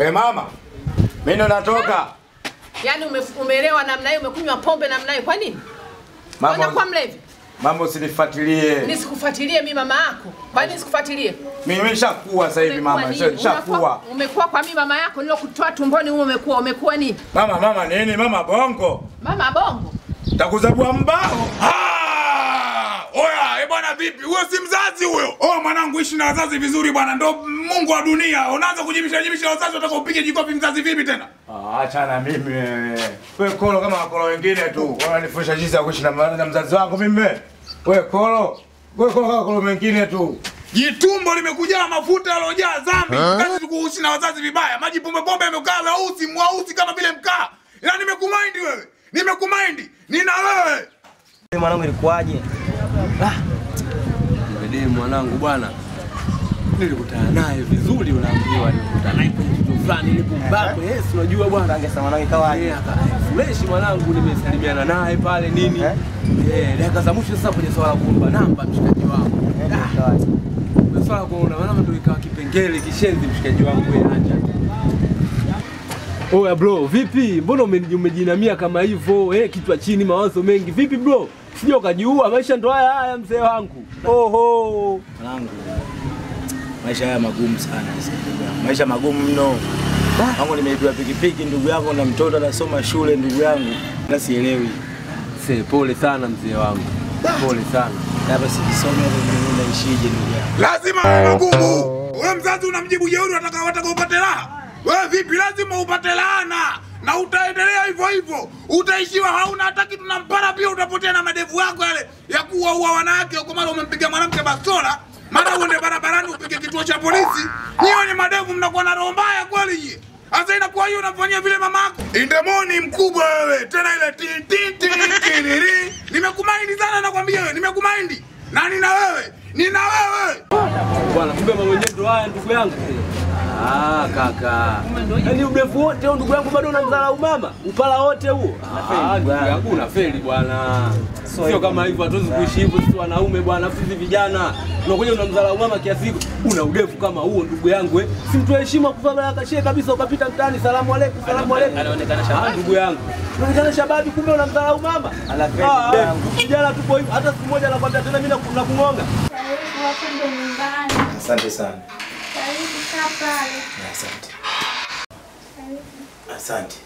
We mama, mimi ndo natoka. Yaani ume, umeelewa namna hiyo, umekunywa pombe namna hiyo. Kwa nini? Mama, Unakuwa mlevi? mama usinifuatilie. Nisikufuatilie mimi mama yako. Kwa nini nisikufuatilie? Mimi nimeshakuwa sasa hivi Umekuwa mama, nini? nishakuwa. Unakuwa- Umekuwa kwa mimi mama yako nilokutoa tumboni huo umekuwa umekuwa nini? Mama, mama nini? Mama bongo. Mama bongo. Takuzabua mbao. Ah! Oya, eh bwana vipi? Huyo si mzazi huyo. Oh mwanangu ishi na wazazi vizuri bwana, ndo Mungu wa dunia. Unaanza kujibisha jibisha wazazi wataka upige jikofi mzazi vipi tena? Ah, achana mimi wewe. Wewe kolo kama wakolo wengine tu. Wananifundisha jinsi ya kuishi na ma- na mzazi wangu mimi. Wewe kolo. Wewe kolo kama wakolo wengine tu. Jitumbo limekujaa mafuta yalojaa dhambi. Kazi kuishi na wazazi vibaya. Maji pombe pombe yamekaa weusi, mweusi kama vile mkaa. Ila nimekumind wewe. Nimekumind. Nina wewe. Mwanangu ilikuwaje? Mdemu mwanangu bwana, nilikutana naye vizuri, unaambiwa nilikutana naye kwenye kitu fulani nilipombako. Yes, unajua bwana Kangesa mwanangu ikawaje? Eh, aka- fresh mwanangu, nimesalimiana naye pale nini, Eh? eh, dakika za mwisho sasa kwenye swala la kuomba namba mshikaji wangu, Eh, ikawaje? kwenye swala la kuomba namba ndio ikawa kipengele kishenzi, mshikaji wangu, wewe acha Oya bro, vipi? Mbona ume- umejinamia kama hivyo? Eh, kichwa chini, mawazo mengi. Vipi bro? Sija ukajiua, maisha ndo haya haya mzee wangu. Oho. Mwanangu, maisha haya magumu sana sasa, ndugu yangu. maisha magumu mno. Wangu nimeibiwa pikipiki ndugu yangu, na mtoto anasoma shule ndugu yangu, na sielewi Se, pole sana mzee wangu. Pole sana. hapa sijisome hata mimi naishije ndugu yangu. Lazima awe magumu. Wewe mzazi unamjibu jeuri, wataka wataka upate raha. Wewe vipi? Lazima upate laana na utaendelea hivyo hivyo, utaishiwa hauna hata kitu, na mpara pia utapotea na madevu yako yale ya kuwaua wanawake huko, mara umempiga mwanamke bastola, mara uende barabarani upige kituo cha polisi. Nyie wenye madevu mnakuwa na roho mbaya kweli nyie. Sasa inakuwa hiyo unafanyia vile mamako. Indemoni mkubwa wewe, tena ile ti ti ti kiriri. Nimekumaindi sana nakwambia wewe, nimekumaindi. Na nina wewe, nina wewe. Bwana, kumbe mambo yenyewe ndo haya ndugu yangu. Ah, kaka. Yaani urefu wote huo ndugu yangu bado unamdharau mama? Upala wote huo? Ah, ndugu yangu unafeli bwana. Sio kama hivyo hatuwezi kuishi hivyo sisi wanaume bwana, sisi vijana. Unakuja unamdharau mama kiasi hivyo. Una urefu kama huo ndugu yangu eh. Si mtu heshima kufanya kashie kabisa ukapita mtaani salamu aleikum salamu aleikum. Anaonekana shababi. Ah, ndugu yangu. Unaonekana shababi kumbe unamdharau mama. Anafeli Ah, ndugu eh, yangu. vijana tupo hivyo hata siku moja nakwambia tena mimi nakung'onga. Karibu hapo ndo nyumbani. Asante sana. Karibu kaa pale. Asante. Karibu. Asante.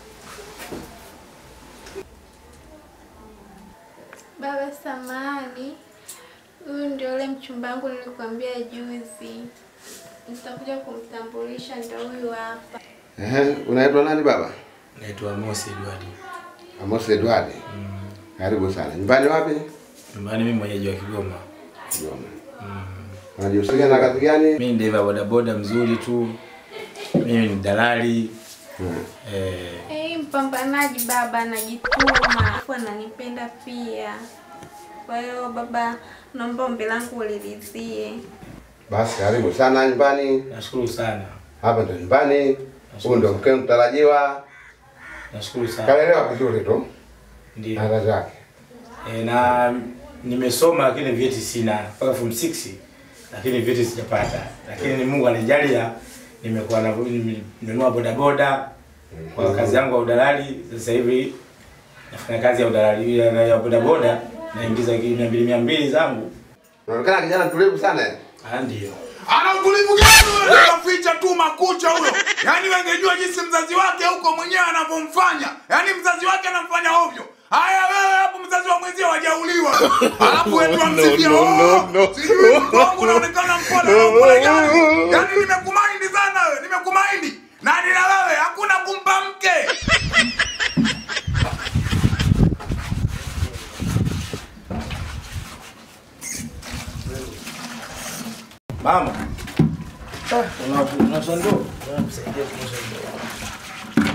Baba samani, huyu ndio ule mchumba wangu nilikwambia juzi. Nitakuja kumtambulisha, ndio huyu hapa. Ehe, unaitwa nani baba? Naitwa Mosi Edward. Amos Edward. Karibu sana. Nyumbani wapi? Nyumbani mimi mwenyeji wa Kigoma. Kigoma. Unajihusisha na kazi gani? Mimi ni dereva bodaboda mzuri tu. Mimi ni dalali. Eh, Eh, mpambanaji baba, anajituma alafu ananipenda pia. Kwa hiyo baba, naomba ombi langu ulilizie. Basi karibu sana nyumbani. nashukuru sana. Hapa ndo nyumbani. Huyu ndo mke mtarajiwa. Nashukuru sana. Kalelewa vizuri tu. Ndio. Na wazazi wake. E, na nimesoma lakini vyeti sina mpaka form 6 lakini vyeti sijapata, lakini Mungu anijalia nimekuwa na nimenunua bodaboda kwa kazi yangu ya udalali. Sasa hivi nafanya kazi ya udalali ya, ya bodaboda naingiza mia mbili mia mbili zangu. Unaonekana kijana mtulivu sana. Ah, ndio Ana utulivu gani wewe? Unaficha tu makucha huyo. Yaani wengejua jinsi mzazi wake huko mwenyewe anavyomfanya. Yaani mzazi wake anamfanya ovyo. Haya wewe hapo mzazi wa mwenzio hajauliwa. Alafu wetu amsifia. Oh, sijui mtu wangu unaonekana mpole na mpole gani. Yaani nimekumaindi sana wewe, nimekumaindi. Na nina wewe hakuna kumpa mke. Mama, unasha ndoo unamsaidia kuosha ndoo.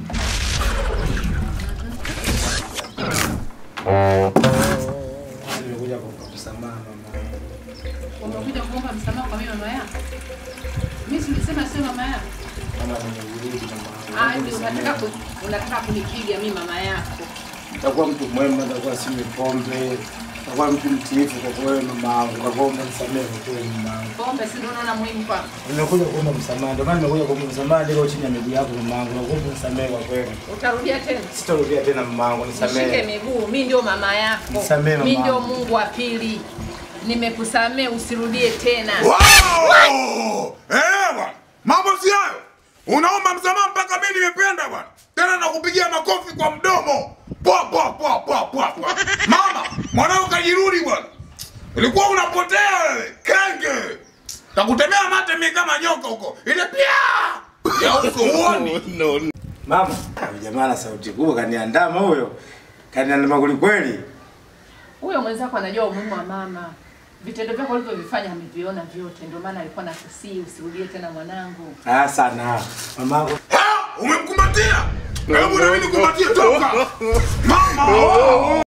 Nimekuja kukupa msamaha mama. Umekuja kuomba msamaha kwa mimi mama yako. Mimi silisema sio mama yako. Mama nimerudi mama. Ah, ndio unataka ku, unataka kunipiga mimi mama yako. Takuwa mtu mwema, takuwa sinywi pombe. Nakuwa mtu mtiifu kwa kweli mama yangu. Nakuomba nisamehe kwa kweli mama yangu. Pombe si ndio unaona muhimu kwako? Nimekuja kuomba msamaha. Ndio maana nimekuja kuomba msamaha niko chini ya miguu yako mama yangu. Nakuomba nisamehe kwa kweli. Utarudia tena? Sitarudia tena mama yangu, Nishike nisamehe. miguu, mi ndio mama yako, Nisamehe mama mi ndio yangu. Mungu wa pili. Nimekusamehe, usirudie tena. Wow! Eh, bwana. Mambo si hayo. Unaomba msamaha mpaka mimi nimependa bwana. Tena nakupigia makofi kwa mdomo. Pwa pwa pwa pwa pwa pwa. Mama, mwanao kajirudi bwana. Ulikuwa unapotea wewe. Kenge. Takutemea mate mimi kama nyoka huko. Ile pia. Ya uso uoni. Mama, huyu jamaa na sauti kubwa kaniandama huyo. Kaniandama kweli kweli. Huyo mwenzako anajua umuhimu wa mama. Vitendo vyako ulivyovifanya ameviona vyote, ndio maana alikuwa nakusii usirudie tena mwanangu. Ah sana. Mamangu Ha! Umemkumbatia? Hebu na mimi nikumbatie toka. Mama.